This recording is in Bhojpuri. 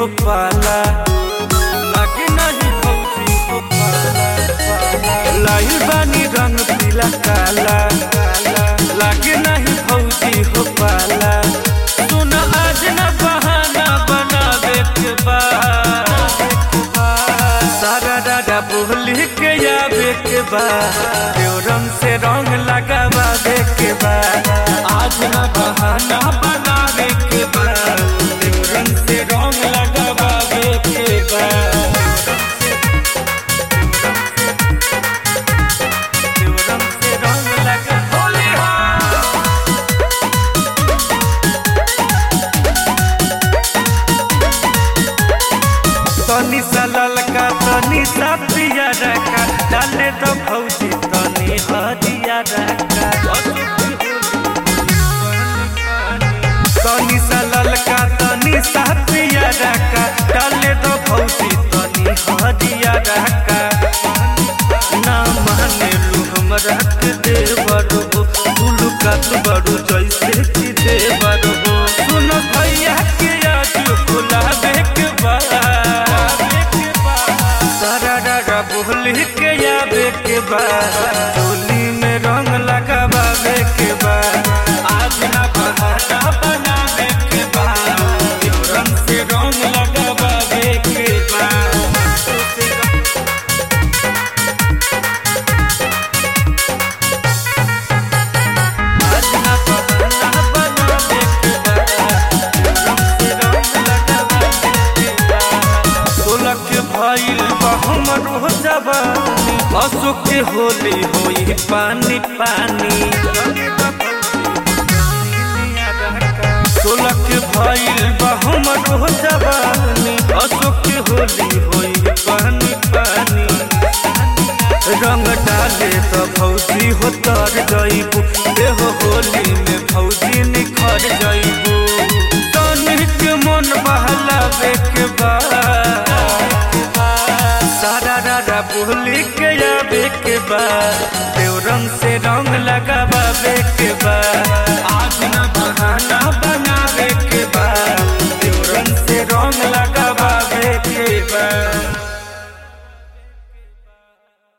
हो पाला लागे नहीं फौजी हो पाला लाइल बानी रंग पीला काला लागे नहीं फौजी हो पाला सुन आज न बहाना बनावे के बाद सारा दादा बोली के आवे के बाद देव रंग से रंग लगावे के बाद आज न बहाना बनावे के बाद देव रंग से रंग लगावे के बाद देव रंग से रंग लगा होली हाँ तनी सा ललका तनी सा पिया रखा डाले तो भौजी तनी हरिया रखा तनी सा ललका तनी सा पिया रखा डाले तो भौजी तनी हरिया रखा ना माने लू हमरा के देवर हो उलू का तू बड़ू जैसे कि देवर हो सुन भैया के आज गुलाबे के बाद सारा डागा बोली के आवे के बाद चोली में रंग लगावे के बाद आज ना बहाना बनावे के बाद यो रंग से रंग लगावे के बाद आज ना बहाना बनावे के बाद यो रंग से रंग लगावे के बाद सोलह के भइल बा हमरो जवानी अशोक के होली होई पानी पानी सोलह के भइल बा हमरो जवानी अशोक के होली होई पानी पानी रंग डाले तो भौजी हो तर जइबू देहो होली में भौजी निखर जइबू तनिक मन बहलावे के बाद सारा रारा बोली के आवे के बाद देव रंग से रंग लगावे के बाद आज न बहाना